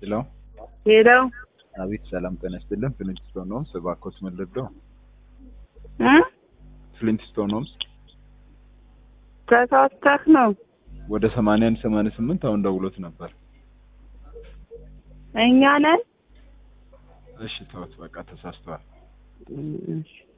ሄሎ ሄለው አቤት፣ ሰላም ጤና ይስጥልን። ፍሊንትስቶን ሆምስ እባክዎት ምን ልርዳው? እ ፍሊንትስቶን ሆምስ ተሳስተህ ነው። ወደ ሰማንያ አንድ ሰማንያ ስምንት አሁን ደውሎት ነበር። እኛ ነን። እሺ ተውት፣ በቃ ተሳስተዋል። እሺ